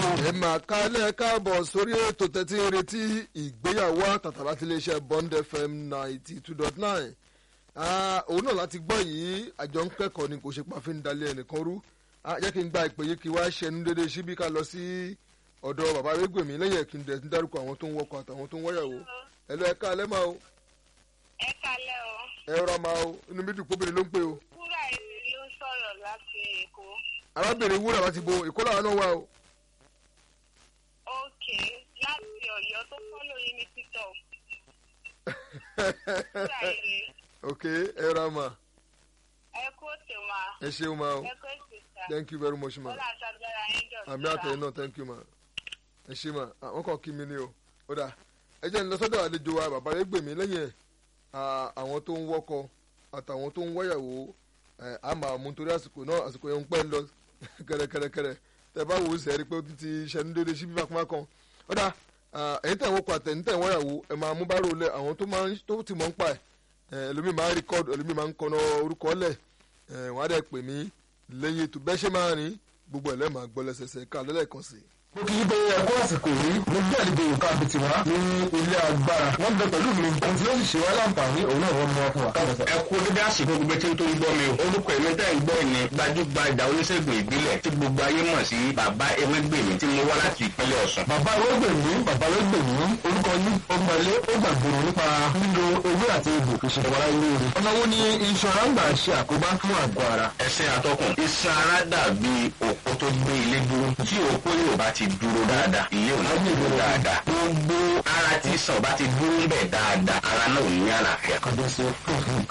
ẹ máa kálẹ̀ káàbọ̀ sórí ètò tẹ́tí ń retí ìgbéyàwó àtàtà láti iléeṣẹ́ Bond FM ninety two dot nine òun náà láti gbọ́ yìí àjọ ń kẹ́kọ̀ọ́ ni kò ṣe pàfin dalẹ̀ ẹnìkan rú jẹ́ kí n gba ìpè yìí kí wá ṣẹnu dédé síbí ká lọ sí ọ̀dọ̀ bàbá arẹ́gbẹ̀mí lẹ́yìn ẹ̀kí ń dárúkọ àwọn tó ń wọkọ̀ àtàwọn tó ń wọ́yàwó ẹ lọ ẹ káalẹ́ máa o ẹ kalẹ́ o. ẹ rọra máa o inú mi dùn póbìnrin ló ń pè o wúrà èmi ló ń sọ̀rọ̀ láti èkó. arábìnrin wúrà láti bo èkó làwọn náà wà o ok láti ọ̀yọ́ tó fọ́lọ̀ yín ní tiktok. wúrà èmi ok ẹ rọra ma ẹ kú òtè ma ẹ ṣeun ma o ẹ kú ètè sá. thank you very much ma bọ́lá àtàgbára yín dọ̀tí. àmì àtẹ̀yìn náà thank you ma ẹ ṣe ma àwọn kan kí mi ni o ó dà ẹ jẹ́ ń lọ sọ́dọ̀ àlejò wa bàbá rẹ̀ gbèmí lẹ́yìn ẹ̀ àwọn tó ń wọ́kọ àtàwọn tó ń wọ́yàwó ẹ̀ á máa mú torí àsìkò náà àsìkò yẹn ń pẹ́ ń lọ kẹrẹkẹrẹkẹrẹ tẹ bá wò ó sẹ́ẹ̀rí pé ó ti ti ṣẹnu déédéé síbí bákan kan ó dà ẹ̀yin tẹ̀ ń wọ́kọ àtẹ̀yìn tẹ̀ ń wọ́yàwó ẹ̀ máa mú bárò lẹ̀ àwọn tó máa ń tó ti mọ̀ ń pa ẹ̀ ẹlòmíì máa ń rìkọ́dù ẹlòmíì máa ń kọ́nà orúkọ lẹ̀ wọ́n á dẹ̀ pè mí lẹ́yìn ètò bẹ́ẹ̀ ṣe máa rìn gbogbo ẹ̀ lẹ́ẹ̀ máa gbọ́ lẹ́sẹsẹ ká lẹ́lẹ́kan sí i mo kì í bẹ ẹkọ àsìkò yìí mo gbé àlejò òkà àbìtì wá ní ilé agbára wọn bẹ pẹ̀lú mi ohun tí ó sì ṣe wá láǹfààní òun náà wọn mú wa fún wa. ẹ kú dédé àsìkò gbogbo tí ń tó ń gbọ́ mi o orúkọ èmi tẹ́ ń gbọ́ ni gbajúgbajà oníṣègùn ìbílẹ̀ tí gbogbo ayé mọ̀ sí bàbá ewégbèmí tí mo wá láti ìpínlẹ̀ ọ̀ṣun. bàbá ewégbèmí bàbá ewégbèmí orúkọ yìí ó gbalẹ̀ ó gbàgbọ́n nípa lílo ewé àti egbò fi ṣe wàrà ilé rẹ̀. ọ̀nà wo ni iṣan ara ń gbà ṣe àkóbá fún àgọ́ ara. ẹsẹ̀ àtọkùn iṣan ara dàbí òpó tó gbé ilé dúró tí òpó yóò bá ti dúró dáadáa ilé ò ní dúró dáadáa gbogbo ara tí sàn bá ti dúró ń bẹ̀ dáadáa ara náà ò ní àlàáfíà. kàdé sí